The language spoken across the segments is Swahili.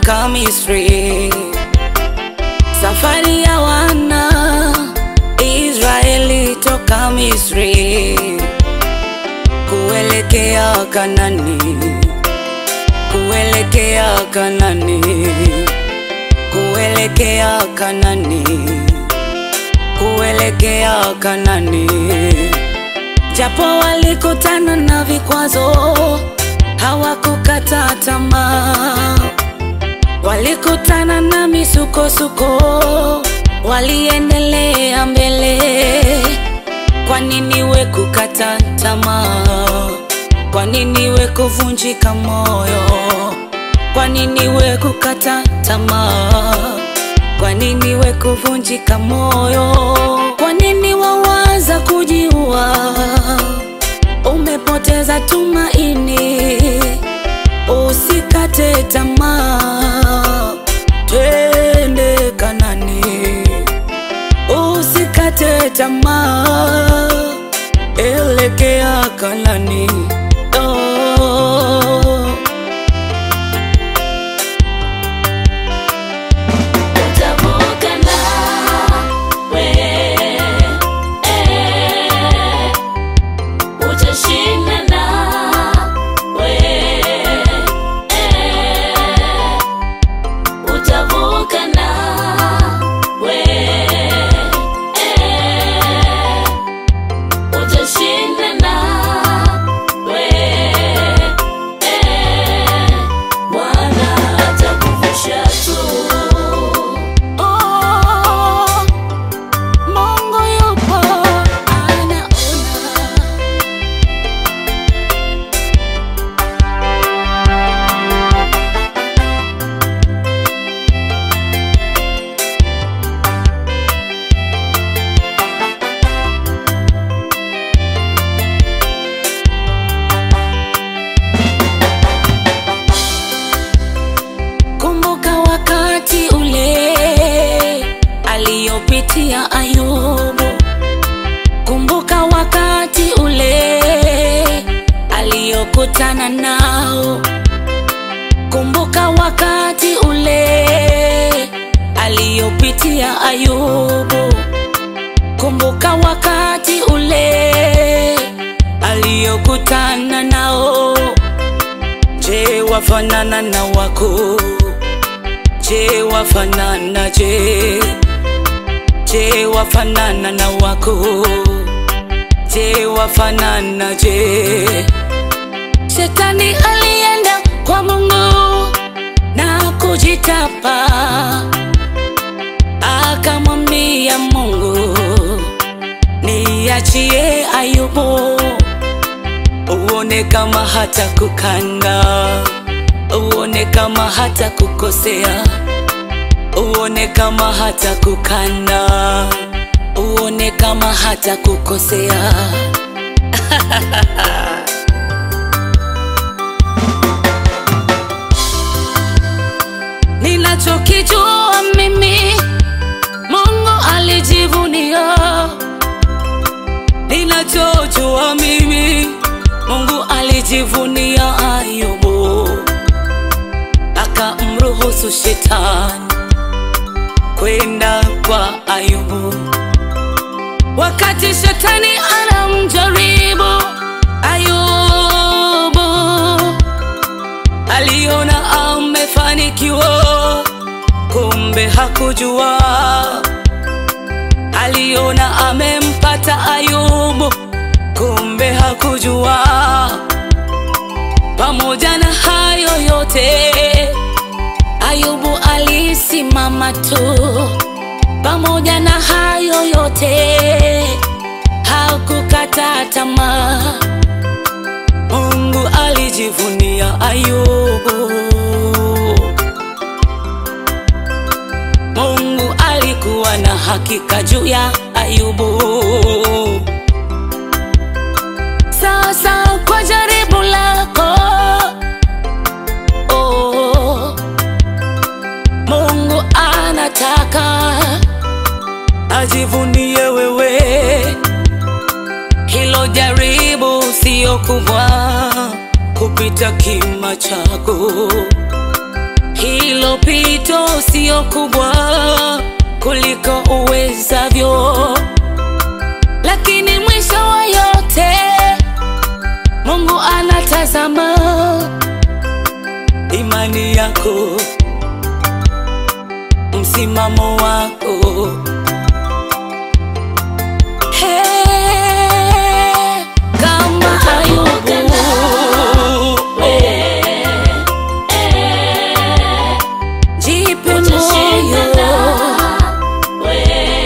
toka Misri, safari ya wana Israeli toka Misri kuelekea Kanani, kuelekea Kanani, kuelekea Kanani, kuelekea Kanani. Japo walikutana na vikwazo, hawakukata tamaa. Walikutana na misukosuko, waliendelea mbele. Kwa nini we kukata tamaa? Kwa nini we kuvunjika moyo? Kwa nini we kukata tamaa? Kwa nini we kuvunjika moyo? Kwa nini wawaza kujiua? Umepoteza tumaini, usikate tamaa, twende Kanani, usikate tamaa, elekea Kanani. Oh. Utavuka nawe, eh, utashinda nawe, eh, utavuka nawe, eh, utashinda nawe, eh, Bwana atakuvusha tu. Oh, Mungu yupo anaona. Kumbuka wakati ule aliyopitia Ayubu. Kumbuka wakati ule aliyokutana nao. Kumbuka wakati ule aliyopitia Ayubu. Kumbuka wakati ule aliyokutana nao. Je, wafanana na wako? Je, wafanana je? Je, wafanana na wako? Je, wafanana je? Shetani alienda kwa Mungu na kujitapa, akamwambia Mungu, niachie Ayubu uone kama hata kukanda, uone kama hata kukosea, uone kama hata kukanda, uone kama hata kukosea. Ninachokijua mimi, Mungu alijivunia ninachojua mimi, Mungu alijivunia Ayubu, akamruhusu shetani kwenda kwa Ayubu. Wakati shetani anamjaribu Ayubu, aliona amefanikiwa, kumbe hakujua aliona amempata Ayubu, kumbe hakujua. Pamoja na hayo yote, Ayubu alisimama tu. Pamoja na hayo yote, hakukata tamaa. Mungu alijivunia Ayubu. Mungu alikuwa na hakika juu ya Ayubu. Sasa kwa jaribu lako, oh, Mungu anataka ajivunie wewe. Hilo jaribu sio kubwa kupita kima chako. hilo pito sio kubwa kuliko uwezavyo, lakini mwisho wa yote Mungu anatazama imani yako, msimamo wako. Hey, kama Ayubu jipe utashinda moyo, we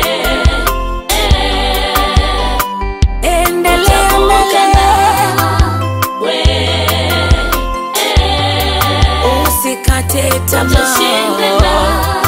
endelea utavuka mbele, we usikate utashinda tamaa.